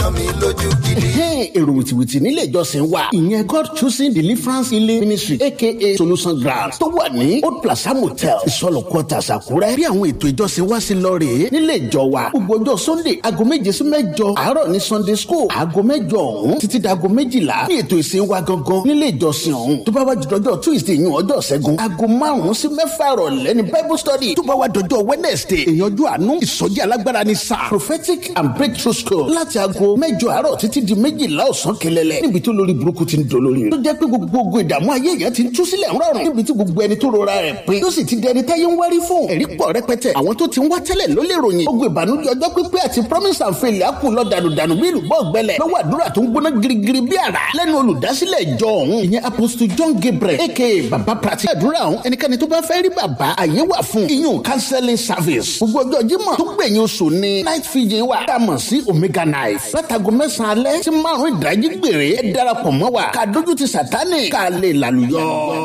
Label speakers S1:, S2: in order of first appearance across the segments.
S1: dán mi lójú gidi.
S2: èrò wìtìwìtì nílé ìjọsìn wa ìyẹn god choosing deliverance healing ministry aka solution ground tó wà ní old plaza motel ìsọlọ quarters àkúrẹ́ bí àwọn ètò ìjọsìn wa sí lọ rèé nílé ìjọ wa gbogbo ọjọ́ sunday aago méje sí mẹ́jọ àárọ̀ ní sunday school aago mẹ́jọ ọ̀hún títí dago méjìlá ní ètò ìsìn wa gangan nílé ìjọsìn ọ̀hún tó bá wá jọjọ tuesday yìí ọjọ́ ṣẹ́gun aago márùn-ún sí mẹ́fà ìrọ̀lẹ́ ní bible study tó bá wá dọjọ́ wednesday ìyànjú àánú ìsọjí alágbára ní sáà prophetic and breakthrough school láti aago mẹ́jọ àárọ̀ títí di méjìlá ọ̀sán kẹlẹ́lẹ́ níbi tó lórí burúkú ti ń dolórí rẹ̀ tó jẹ́ pé gbogbo ogun ìdààmú ayé èèyàn ti ń tú sílẹ̀ ńrọ̀rùn níbi tí gbogbo ẹni tó rora rẹ̀ pé tó sì ti di ẹni táyé ń wárí fún ẹ̀rí pọ̀ rẹpẹtẹ àwọn tó ti ń wá tẹ́lẹ̀ ló lè ròyìn ogun ìbànújẹ́ ọjọ́ pípẹ́ àti promise and fail á kù lọ dànùdànù bí ìlú bọ́ gbẹlẹ̀ lọ́wọ́ àdúrà tó ń gbóná girigiri bí àrá lẹ́nu olùdásílẹ̀ ìjọ ọ̀hún ìyẹn apostle john gabriel aka baba prati àdúrà ọ̀hún ẹnikẹ́ni tó bá fẹ́ rí bàbá àyè wà fún iyún counseling service gbogbo ọjọ́ jímọ̀ tó gbẹ̀yìn oṣù ní night fiji wà tá a mọ̀ sí omega knife látago mẹ́sàn-án alẹ́ tí márùn-ún ìdájí gbèrè ẹ darapọ̀ mọ́ wa ká dójú ti sátánì ká lè lálùyọ.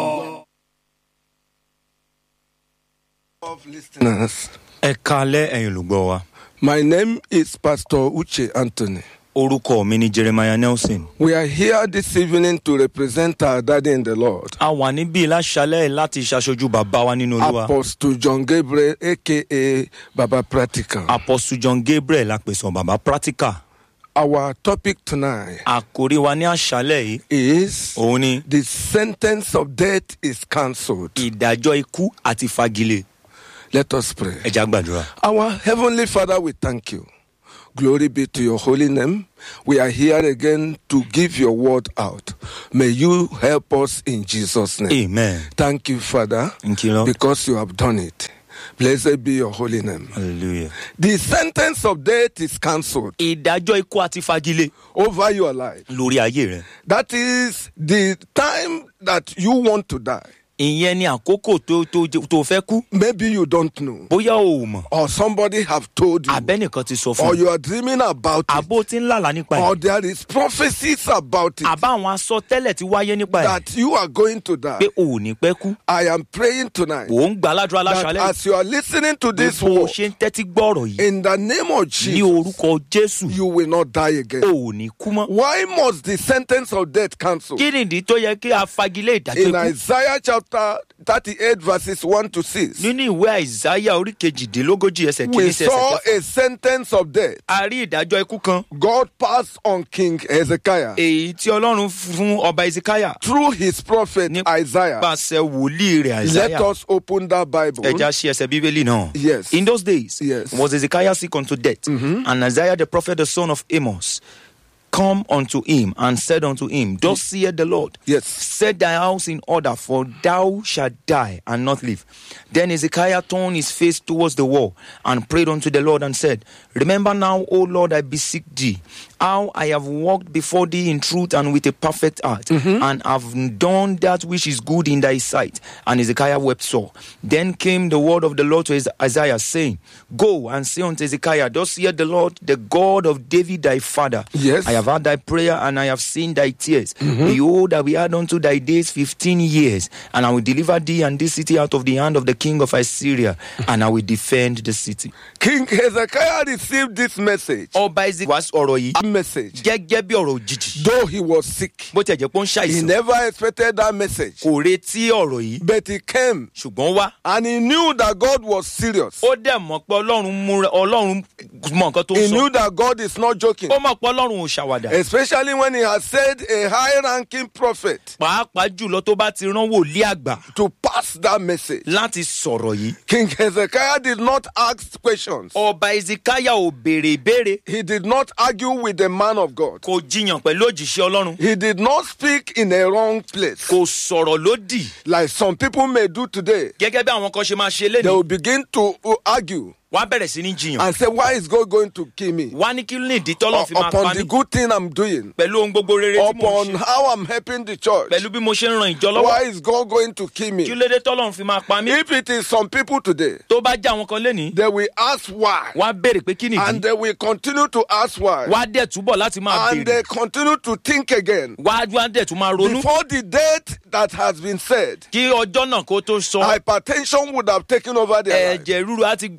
S3: of listeners.
S4: ẹ kalẹ́ ẹ̀yin olùgbọ́ wa
S3: My name is Pastor Uche Anthony.
S4: orúkọ mi ni jeremiah nelson
S3: We are here this evening to represent our daddy in the Lord,
S4: a wà níbí láṣálẹ̀ láti ṣaṣojú bàbá wa nínú olúwa
S3: Apostle John Gabriel, aka Baba Practical.
S4: apostle john gabriel apèsàn bàbá practical
S3: Our topic tonight
S4: àkórí wa ní àṣálẹ̀ yìí
S3: is
S4: òun ni
S3: The sentence of death is cancelled.
S4: ìdájọ́ ikú àti fagilé
S3: Let us pray.
S4: ẹja gbàdúrà.
S3: Our Heavenly Father, we thank you. Glory be to your holy name. We are here again to give your word out. May you help us in Jesus' name.
S4: amen
S3: Thank you, Father,
S4: Thank you, Lord.
S3: because you have done it. Blessed be your holy name.
S4: hallelujah.
S3: The sentence of death is cancelled
S4: ìdájọ́ ikú àti fagilé
S3: over your life.
S4: lórí ayé rẹ
S3: That is the time that you want to die.
S4: ìyẹn ni àkókò tó tó tó fẹ́ kú
S3: Maybe you don't know,
S4: bóyá o ò mọ̀
S3: or somebody have told you,
S4: abẹ́nìkan ti sọ
S3: or
S4: fún
S3: you are dreaming about it,
S4: àbó tí ń lálàá nípa
S3: or
S4: ẹ̀
S3: there is prophecies about it
S4: àbá àwọn asọtẹ́lẹ̀ ti wáyé nípa ẹ̀
S3: that you are going to
S4: pé
S3: die.
S4: o ò ní pẹ́ kú
S3: I am praying tonight
S4: ò ń gbà ládùúrà
S3: that
S4: láṣálẹ̀
S3: as you are listening to this
S4: bó o
S3: word,
S4: ṣe ń tẹ́tí gbọ́ọ̀rọ̀ yìí
S3: in the name of
S4: ní
S3: Jesus,
S4: orúkọ jésù
S3: you will not die again.
S4: o ò ní kú mọ́.
S3: Why must the sentence of death cancel?
S4: kí nìdí tó yẹ kí a fagilé ìdájọ́
S3: In
S4: ikú
S3: Isaiah chapter 38, verses 1 to 6,
S4: nínú ìwé àìsáyà orí kejìdínlógójì ẹsẹ̀ kìíní
S3: we
S4: sí ẹsẹ̀
S3: saw
S4: kẹfà
S3: a sentence of death.
S4: a rí ìdájọ́ ikú kan
S3: God passed on King Hezekiah
S4: èyí tí ọlọ́run fún ọba ezekiah
S3: through his prophet
S4: Ní-
S3: Isaiah.
S4: pàṣẹ wòlíì rẹ̀
S3: Let
S4: àìsáyà
S3: us open that Bible.
S4: ẹja ṣe ẹsẹ̀ bíbélì náà.
S3: Yes.
S4: In those days,
S3: Yes.
S4: was Ezekiah sick unto death, and Isaiah the prophet, the son of Amos, come unto him and said unto him, Thus saith the Lord,
S3: Yes.
S4: set thy house in order, for thou shalt die and not live. Then Ezekiah turned his face towards the wall and prayed unto the Lord and said, Remember now, O Lord, I beseech thee, how I have walked before thee in truth and with a perfect heart, and have done that which is good in thy sight. And Ezekiah wept sore. Then came the word of the Lord to Isaiah, saying, Go and say unto Ezekiah, Thus saith the Lord, the God of David thy father,
S3: Yes.
S4: I have heard thy prayer and I have seen thy tears. Behold, I will add unto thy days fifteen years, and I will deliver thee and this city out of the hand of the king of Assyria, and I will defend the city.
S3: King Hezekiah received this message.
S4: Ọba Ezekiel wá ọ̀rọ̀ yìí
S3: A message.
S4: gẹ́gẹ́ bí ọ̀rọ̀ òjijì.
S3: Though he was sick,
S4: Bó tiẹ̀ jẹ́ pé ó ń
S3: he
S4: ṣàìsàn,
S3: never expected that message.
S4: kò retí ọ̀rọ̀ yìí,
S3: But he came
S4: ṣùgbọ́n wá.
S3: and he knew that God was serious.
S4: Ó dẹ̀ mọ̀ pé Ọlọ́run múra Ọlọ́run mọ̀ nǹkan tó
S3: He
S4: ń
S3: knew
S4: sọ.
S3: that God is not joking.
S4: Ó mọ̀ pé Ọlọ́run ò ṣàwàdà.
S3: Especially when he has said a high ranking prophet
S4: Pàápàá jùlọ tó bá ti rán wòlíì àgbà
S3: to pass that message.
S4: láti sọ̀rọ̀ yìí.
S3: King Hezekiah did not ask questions.
S4: Ọba Ezekiah ò béèrè ìbéèrè.
S3: He did not argue with the man of God.
S4: kò jiyàn pẹ̀lú òjìṣẹ́ ọlọ́run
S3: He did not speak in a wrong place.
S4: kò sọ̀rọ̀ lódì
S3: Like some people may do today.
S4: gẹ́gẹ́ bí àwọn kan ṣe máa ṣe
S3: They
S4: lénìí
S3: will begin to uh, argue
S4: wá bẹ̀rẹ̀ sí ní jiyàn
S3: and say, Why is God going to kill me?
S4: wá ní kí ní ìdí tọ́lọ́ fi máa pa
S3: Upon the
S4: mí
S3: good thing I'm doing,
S4: pẹ̀lú ohun gbogbo rere tí mo
S3: upon
S4: ń ṣe
S3: how I'm helping the church.
S4: pẹ̀lú bí mo ṣe ń ran ìjọ lọ́wọ́
S3: Why is God going to kill
S4: kí
S3: me?
S4: ló dé tọ́lọ́ fi máa pa mí
S3: If it is some people today,
S4: tó bá jẹ́ àwọn kan lénìí
S3: they will ask why.
S4: wá béèrè pé kí nìdí
S3: And they will continue to ask why.
S4: wá dẹ̀ túbọ̀ láti máa
S3: And
S4: béèrè
S3: they continue to think again.
S4: wá wá dẹ̀ tún máa ronú
S3: Before the date that has been said,
S4: kí ọjọ́ náà kó tó sọ
S3: hypertension would have taken over their life.
S4: ẹ̀jẹ̀ ríru á ti gbà àkóso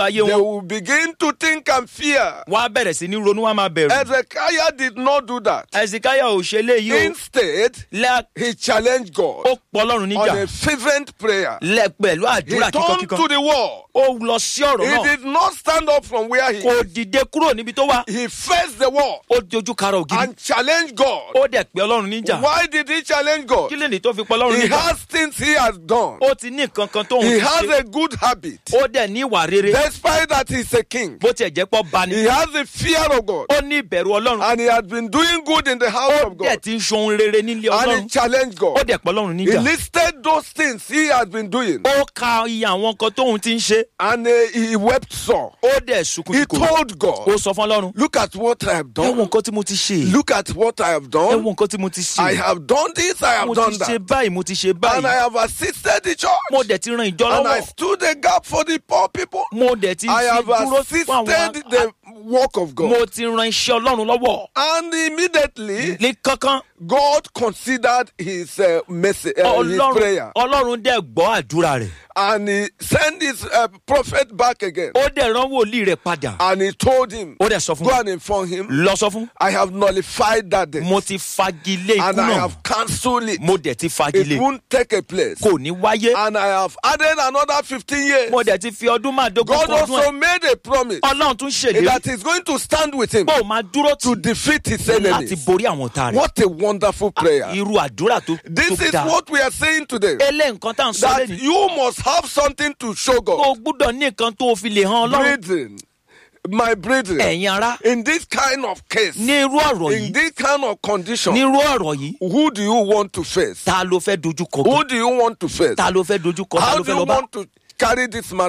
S4: ayé
S3: they
S4: wọn
S3: will begin to think and fear.
S4: wọ́n á bẹ̀rẹ̀ sí ní ronú wọn á máa bẹ̀rù
S3: Ezekiah did not do that.
S4: ẹ̀sìnkáyà ò ṣe léyìí o
S3: Instead,
S4: lẹ́
S3: he challenged God
S4: ó pọ̀ ọlọ́run
S3: on
S4: níjà
S3: a fervent prayer.
S4: lẹ́ pẹ̀lú
S3: He
S4: àdúrà
S3: turned
S4: kíkankíkan
S3: to the wall.
S4: ó lọ sí ọ̀rọ̀
S3: He
S4: náà
S3: did not stand up from where he
S4: kò dìde kúrò níbi tó wà
S3: he faced the wall
S4: ó dojú kara ògiri
S3: and challenged God.
S4: ó dẹ̀ pé ọlọ́run níjà
S3: Why did he challenge God?
S4: kí lè ní tó fi pọ̀ ọlọ́run
S3: He
S4: níjà
S3: has things he has done.
S4: ó ti ní nǹkan kan tóun
S3: He
S4: ti
S3: has
S4: ṣe
S3: a good habit.
S4: ó dẹ̀ ní ìwà rere
S3: Despite that he's a king,
S4: bó tiẹ̀ jẹ́ pọ́ bani
S3: he has a fear of God.
S4: ó ní ìbẹ̀rù ọlọ́run
S3: And he has been doing good in the house
S4: ó
S3: of
S4: dẹ̀
S3: God.
S4: ti ń ṣohun rere nílé
S3: And he
S4: ọlọ́run
S3: challenged
S4: ó
S3: God.
S4: dẹ̀ pọ̀ ọlọ́run
S3: He
S4: níjà
S3: listed those things he has been doing.
S4: ó ka iye àwọn nǹkan tóun ti ń ṣe
S3: And uh, he wept sore.
S4: ó dẹ̀ sunkún
S3: He
S4: kíkorò
S3: told
S4: ó
S3: God,
S4: sọ fún ọlọ́run
S3: Look at what I have
S4: ẹ wo
S3: done.
S4: nǹkan tí mo ti ṣe
S3: Look at what I have
S4: ẹ
S3: done.
S4: wo nǹkan tí mo ti
S3: I
S4: ṣe
S3: have done this, I
S4: mo
S3: have done
S4: ti ṣe
S3: that.
S4: báyìí mo ti ṣe
S3: And I
S4: báyìí
S3: have assisted the
S4: mo
S3: church.
S4: dẹ̀ ti ran ìjọ
S3: And I
S4: lọ́wọ́
S3: stood a gap for the poor people.
S4: mo dẹ̀ ti
S3: I
S4: fi
S3: have
S4: dúró fún àwọn
S3: assisted the work of
S4: mo
S3: God.
S4: ti ran iṣẹ́ ọlọ́run lọ́wọ́
S3: And immediately,
S4: ní kankan
S3: God considered his uh, message, uh, his
S4: ọlọ́run
S3: prayer,
S4: ọlọ́run dẹ̀ gbọ́ àdúrà rẹ̀
S3: and he sent his uh, prophet back again.
S4: ó dẹ̀ rán wòlíì rẹ̀ padà
S3: And he told him,
S4: ó dẹ̀ sọ fún
S3: Go and inform him,
S4: lọ sọ fún
S3: I have nullified that death,
S4: mo ti fagilé ikú
S3: and I
S4: náà
S3: have cancelled it.
S4: mo dẹ̀ ti
S3: It
S4: fagilé
S3: won't take a place.
S4: kò ní wáyé
S3: And I have added another 15 years.
S4: mo dẹ̀ ti fi ọdún márùndógún
S3: God
S4: kún ọdún
S3: also
S4: ẹ̀
S3: made a promise
S4: ọlọ́run tún ṣèlérí
S3: that he's going to stand with him
S4: pé ó máa dúró tì
S3: to defeat his
S4: láti
S3: enemies.
S4: borí àwọn ọ̀tá rẹ̀
S3: What a wonderful prayer.
S4: irú àdúrà tó
S3: This
S4: tó
S3: is
S4: dáa
S3: what we are saying today.
S4: elé nǹkan tá à ń sọ
S3: That
S4: lẹ́nu
S3: you must have something to show
S4: kó
S3: God.
S4: o gbúdọ̀ ní nǹkan tó o fi lè hàn ọlọ́run
S3: Brethren, my brethren,
S4: ẹ̀yin ará
S3: in this kind of case,
S4: ní irú ọ̀rọ̀
S3: in
S4: yìí
S3: this kind of
S4: ní
S3: condition,
S4: irú ọ̀rọ̀ yìí
S3: who do you want to face?
S4: ta ló fẹ́ dojú kọ
S3: Who do you want to face?
S4: ta ló fẹ́ dojú kọ ta
S3: How
S4: ló
S3: do
S4: fẹ́
S3: you
S4: lọ bá
S3: want to carry this matter?